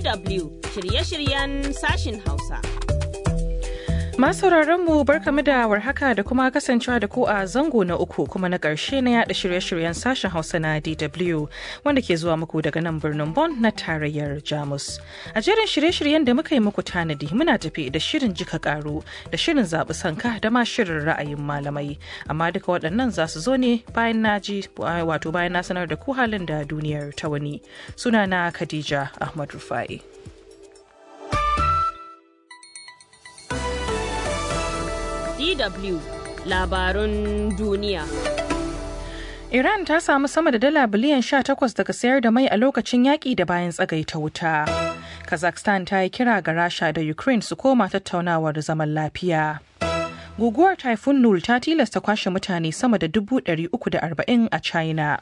DW shirye-shiryen sashin Hausa. Masu mu barkamu da warhaka da kuma kasancewa da ku a zango na uku kuma na ƙarshe na yada shirye-shiryen sashen Hausa na DW wanda ke zuwa muku daga nan birnin Bonn na tarayyar Jamus. A jerin shirye-shiryen da muka yi muku tanadi muna tafi da shirin jika karu da shirin zaɓi sanka da ma shirin ra'ayin malamai. Amma duka waɗannan za su zo ne bayan na ji wato bayan na sanar da ku halin da duniyar ta wani. Sunana Khadija Ahmad Rufai. DW labarun duniya. Iran ta samu sama da dala biliyan 18 daga sayar da mai a lokacin yaƙi da bayan tsagaita wuta. Kazakhstan ta yi kira ga Rasha da Ukraine su koma tattaunawar zaman lafiya. Guguwar Typhoon Nul ta tilasta kwashe mutane sama da 340 a China.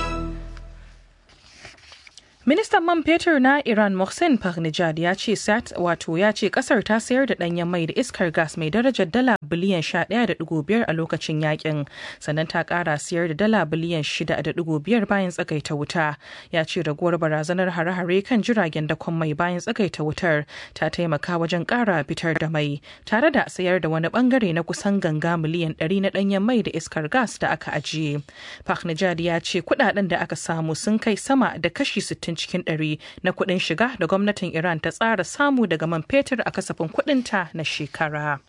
Ministan man fetur na Iran Mohsen Fahnijad ya ce sat wato ya ce kasar ta sayar da danyen mai da iskar gas mai darajar dala biliyan 11.5 a lokacin yakin sannan ta kara sayar da dala biliyan 6.5 bayan tsagaita wuta ya ce raguwar barazanar hare-hare kan jiragen dakon mai bayan tsagaita wutar ta taimaka wajen kara fitar da mai tare da sayar da wani bangare na kusan ganga miliyan 100 na danyen mai da iskar gas da aka ajiye. Fahnijad ya ce kudaden da aka samu sun kai sama da kashi 60 cikin ɗari na kuɗin shiga da gwamnatin Iran ta tsara samu daga man fetur a kasafin kuɗinta na shekara.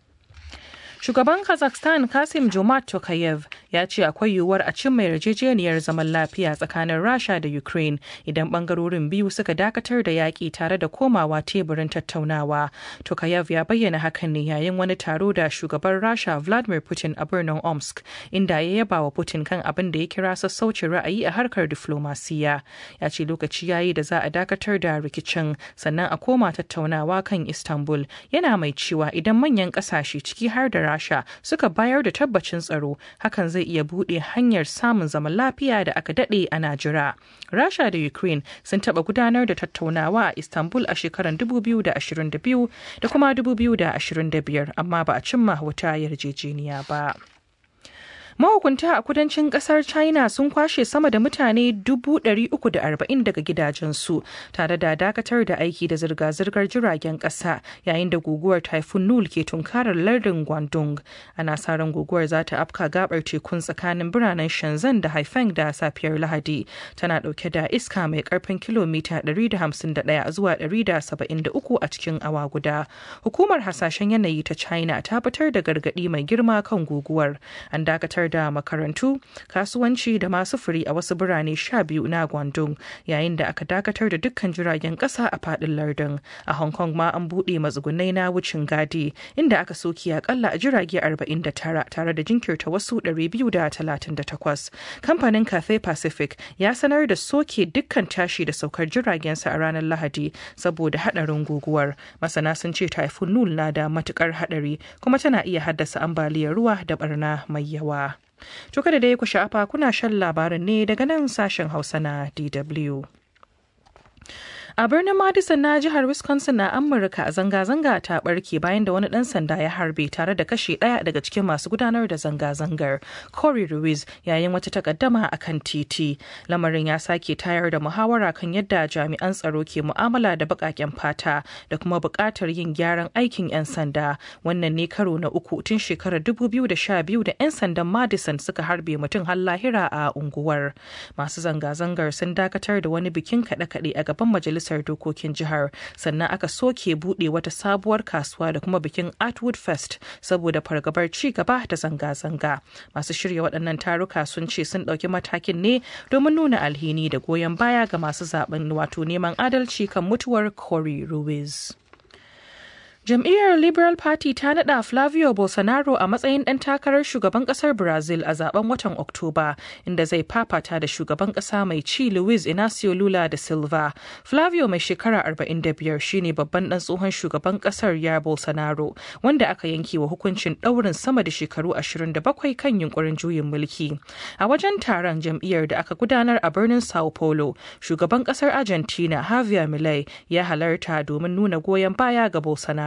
Shugaban Kazakhstan Kasim Jomart Tokayev ya ce akwai yiwuwar a cimma yarjejeniyar zaman lafiya tsakanin Rasha da Ukraine idan bangarorin biyu suka dakatar da yaƙi tare da komawa teburin tattaunawa. Tokayev ya bayyana hakan ne yayin wani taro da shugaban Rasha Vladimir Putin a birnin Omsk inda ya yaba wa Putin kan abin da ya kira sassaucin ra'ayi a harkar diflomasiya. Ya ce lokaci yayi da za a dakatar da rikicin sannan a koma tattaunawa kan Istanbul yana mai cewa idan manyan ƙasashe ciki har da Rasha suka bayar da tabbacin tsaro hakan zai iya buɗe hanyar samun zaman lafiya da aka daɗe ana jira. Rasha da Ukraine sun taɓa gudanar da tattaunawa a Istanbul a shekarar 2022 da kuma 2025 amma ba a cimma wata yarjejeniya ba. mahukunta a kudancin kasar china sun kwashe sama da mutane 340 daga gidajensu tare da dakatar da aiki da zirga-zirgar jiragen kasa yayin da guguwar typhoon nul ke tunkarar lardin guangdong ana sa ran guguwar za ta afka gabar tekun tsakanin biranen shenzhen da haifeng da safiyar lahadi tana dauke da iska mai karfin kilomita 151 zuwa 173 a cikin awa guda hukumar hasashen yanayi ta china ta fitar da gargadi mai girma kan guguwar an dakatar da makarantu kasuwanci da masu furi a wasu birane sha biyu na guangdong yayin da aka dakatar da dukkan jiragen kasa a fadin lardin a hong kong ma an buɗe matsugunai na wucin gadi inda aka soki akalla a jirage 49 tare da jinkirta wasu 238 kamfanin cathay pacific ya sanar da soke dukkan tashi da saukar jiragensa a ranar lahadi saboda hadarin guguwar masana sun ce typhoon nul na da matukar hadari kuma tana iya haddasa ambaliyar ruwa da barna mai yawa To kada dai ku sha'afa kuna shan labarin ne daga nan sashen Hausa na DW. A birnin Madison na jihar Wisconsin na Amurka zanga-zanga ta barke bayan da wani ɗan sanda ya harbe tare da kashe ɗaya daga cikin masu gudanar da zanga-zangar. Corey Ruiz yayin wata takaddama a kan titi. Lamarin ya sake tayar da muhawara kan yadda jami'an tsaro ke mu'amala da baƙaƙen fata da kuma buƙatar yin gyaran aikin 'yan sanda. Wannan ne karo na uku tun shekarar 2012 da 'yan sandan Madison suka harbe mutum har lahira a unguwar. Masu zanga-zangar sun dakatar da wani bikin kaɗe-kaɗe a gaban majalisar majalisar dokokin jihar sannan aka soke buɗe wata sabuwar kasuwa da kuma bikin artwood fest saboda fargabar ci gaba da zanga-zanga masu shirya waɗannan taruka sun ce sun ɗauki matakin ne domin nuna alhini da goyon baya ga masu zaben wato neman adalci kan mutuwar cory ruiz Jam'iyyar Liberal Party ta nada Flavio Bolsonaro a matsayin ɗan takarar shugaban ƙasar Brazil a zaben watan Oktoba, inda zai fafata da shugaban ƙasa mai ci Luiz Inacio Lula da Silva. Flavio mai shekara 45 shine babban ɗan tsohon shugaban ƙasar ya Bolsonaro, wanda aka yanke wa hukuncin ɗaurin sama da shekaru 27 kan yunkurin juyin mulki. A wajen taron jam'iyyar da aka gudanar a birnin Sao Paulo, shugaban ƙasar Argentina Javier Milei ya halarta domin nuna goyon baya ga Bolsonaro.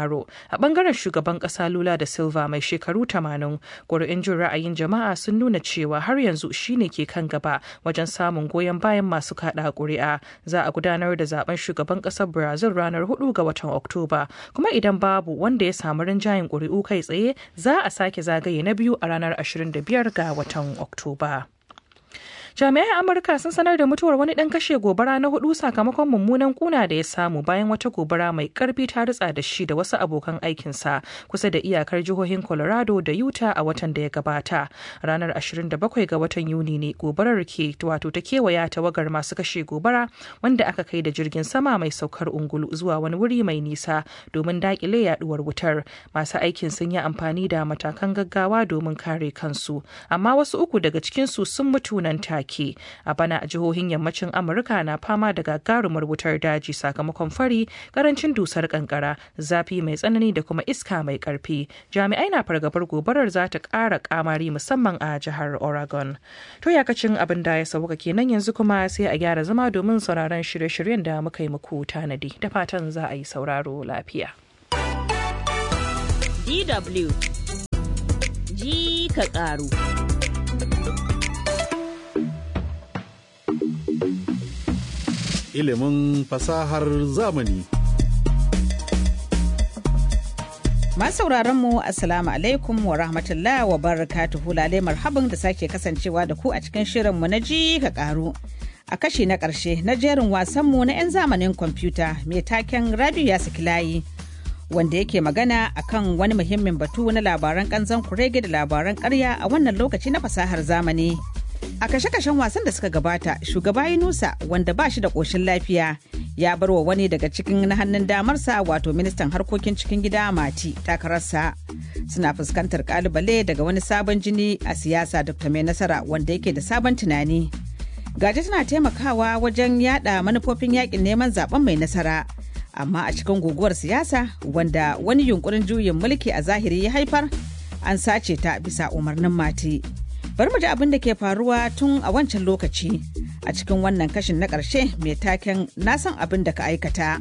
Bolsonaro. A bangaren shugaban ƙasa Lula da Silva mai shekaru 80, ƙuri'un jin ra'ayin jama'a sun nuna cewa har yanzu shine ke kan gaba wajen samun goyon bayan masu kaɗa ƙuri'a. Za a gudanar da zaben shugaban ƙasar Brazil ranar 4 ga watan Oktoba, kuma idan babu wanda ya samu rinjayen ƙuri'u kai tsaye za a sake zagaye na biyu a ranar 25 ga watan Oktoba. jami'ai amurka sun sanar da mutuwar wani dan kashe gobara na hudu sakamakon mummunan kuna da ya samu bayan wata gobara mai karfi ta ritsa da shi da wasu abokan aikinsa kusa da iyakar jihohin colorado da utah a watan da ya gabata ranar 27 ga watan yuni ne gobarar ke wato ta kewaya tawagar masu kashe gobara wanda aka kai da jirgin sama mai saukar ungulu zuwa wani wuri mai nisa domin dakile yaduwar wutar masu aikin sun yi amfani da matakan gaggawa domin kare kansu amma wasu uku daga cikinsu sun mutu nan take take a bana a jihohin yammacin amurka na fama da gagarumar wutar daji sakamakon fari karancin dusar kankara zafi mai tsanani da kuma iska mai karfi jami'ai na fargabar gobarar za ta ƙara kamari musamman a jihar oregon to yakacin abin da ya sauka kenan yanzu kuma sai a gyara zama domin sauraron shirye-shiryen da muka yi muku tanadi da fatan za a yi sauraro lafiya DW ji ka ƙaru. ilimin fasahar zamani. Masu mu Assalamu alaikum wa rahmatullah wa barakatuhu lalai marhaban da sake kasancewa da ku a cikin shirinmu na ji ka karu. A kashi na ƙarshe na jerin wasanmu na 'yan zamanin kwamfuta mai taken Rabiu ya saki layi. Wanda yake magana akan wani muhimmin batu na labaran kanzan kurege da labaran karya a wannan lokaci na fasahar zamani. A kashe-kashen wasan da suka gabata, shugaba Yunusa wanda ba shi da ƙoshin lafiya ya bar wa wani daga cikin na hannun damarsa wato ministan harkokin cikin gida Mati takararsa. Suna fuskantar kalubale daga wani sabon jini a siyasa Dr. Mai Nasara wanda yake da sabon tunani. Gaje tana taimakawa wajen yada manufofin yakin neman zaben mai nasara. Amma a cikin guguwar siyasa wanda wani yunkurin juyin mulki a zahiri ya haifar, an sace ta bisa umarnin Mati. bari mu ji abin da ke faruwa tun a wancan lokaci a cikin wannan kashin na ƙarshe mai taken na san abin da ka aikata.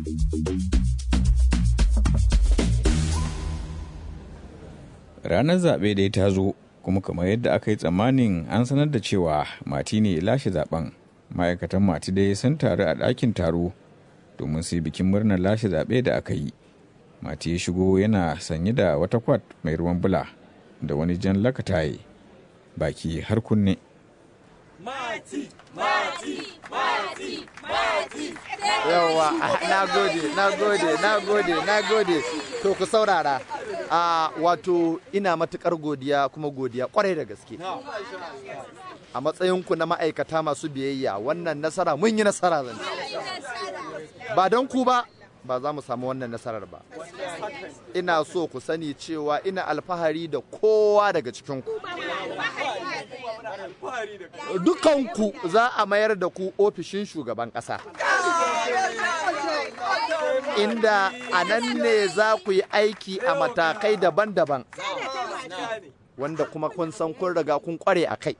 Ranar zaɓe da ta zo kuma kamar yadda aka yi tsammanin an sanar da cewa mati ne lashe zaben ma'aikatan mati dai sun taru a ɗakin taro domin su yi bikin murnar lashe zaɓe da aka yi. Mati ya shigo yana sanye da wata kwat mai ruwan bula da wani jan lakataye. baki har kunne. Mati, mati, mati, mati. Yawwa, na gode, na gode, na gode, na gode. To ku saurara. A wato ina matukar godiya kuma godiya kwarai da gaske. A matsayinku na ma'aikata masu biyayya wannan nasara mun yi nasara zan Ba don ku ba, ba za mu samu wannan nasarar ba. Ina so ku sani cewa ina alfahari da kowa daga cikinku. Dukanku za a mayar da ku ofishin shugaban ƙasa. Inda a nan ne za ku yi aiki a matakai daban-daban. Wanda kuma kun san kun riga kun kware a kai.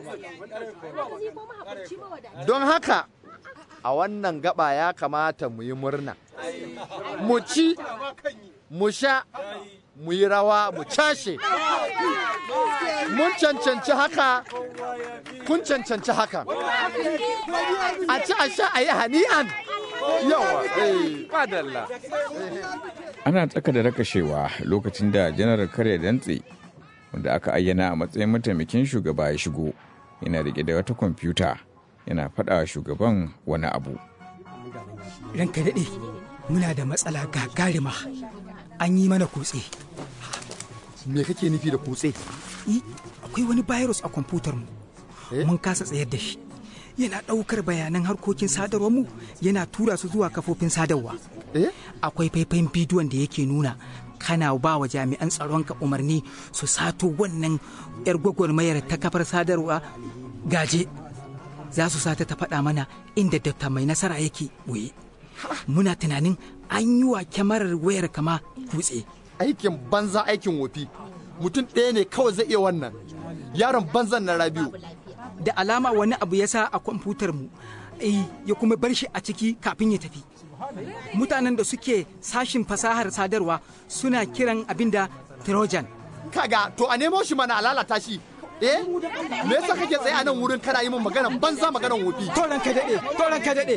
Don haka, a wannan gaba ya kamata mu yi murna. Mu ci, mu sha, mu yi rawa, mu cashe. Mun cancanci haka, kun cancanci haka. A ci a sha a yi hani'an. Yawa, eh, madalla. Ana tsaka da rakashewa lokacin da janar kare dantse wanda aka ayyana a matsayin mataimakin shugaba ya shigo yana rike da wata kwamfuta yana faɗa shugaban wani abu. ranka daɗe muna da matsala gagarima an yi mana kutse Me kake nufi da kutse? I, akwai wani virus a kwamfutar mu Eh? mun kasa tsayar da shi yana ɗaukar bayanan harkokin sadarwar mu yana tura su zuwa kafofin sadarwa Eh? akwai faifayin bidiyon da yake nuna kana ba wa jami'an tsaronka umarni su sato wannan 'yar gwagwarmayar ta kafar sadarwa gaje za su sata ta faɗa mana inda dakta mai nasara yake ɓoye muna tunanin an yi wa kyamarar wayar kama kutse Aikin banza aikin wofi. Mutum ɗaya ne kawai zai iya wannan. Yaron banzan na Rabiu. da alama wani abu ya sa a kwamfutar mu eh ya kuma bar shi a ciki kafin ya tafi mutanen da suke sashin fasahar sadarwa suna kiran abin da trojan kaga to a nemo shi mana a lalata shi eh me yasa kake tsaye a nan wurin kana yi min magana banza maganan wofi to ranka dade to ranka dade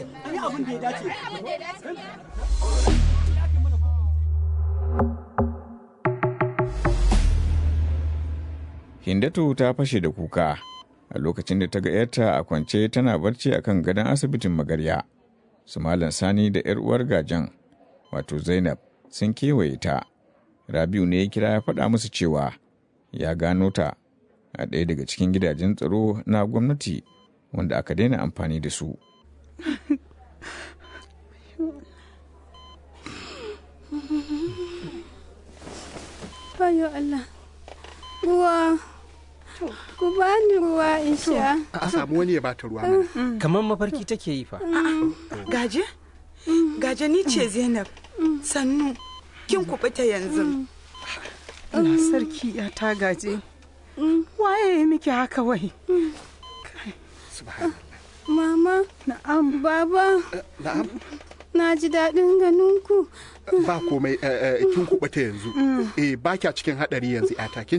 Hindatu ta fashe da kuka a lokacin da ta ga ‘yarta a kwance tana barci a kan gadon asibitin magarya. Su Malam Sani da ‘yar uwar gajan, wato Zainab, sun kewaye ta. Rabiu ne ya kira ya faɗa musu cewa ya gano ta a ɗaya daga cikin gidajen tsaro na gwamnati wanda aka daina amfani da su. Bayo Allah. Ruwa. Ku bani ruwa in sha. a samu wani ya bata ruwa mana. kamar mafarki take yi fa Gaje? Gaje ni ce Zainab. Sannu. Kin kubuta yanzu. Allah sarki ya ta gaje. Waye ya miki haka wai? Mama. Na'am. Baba. Na'am. Na ji daɗin ganin ku. Ba komai eh, eh, kin kubuta yanzu. Eh ba kya cikin hadari yanzu yata kin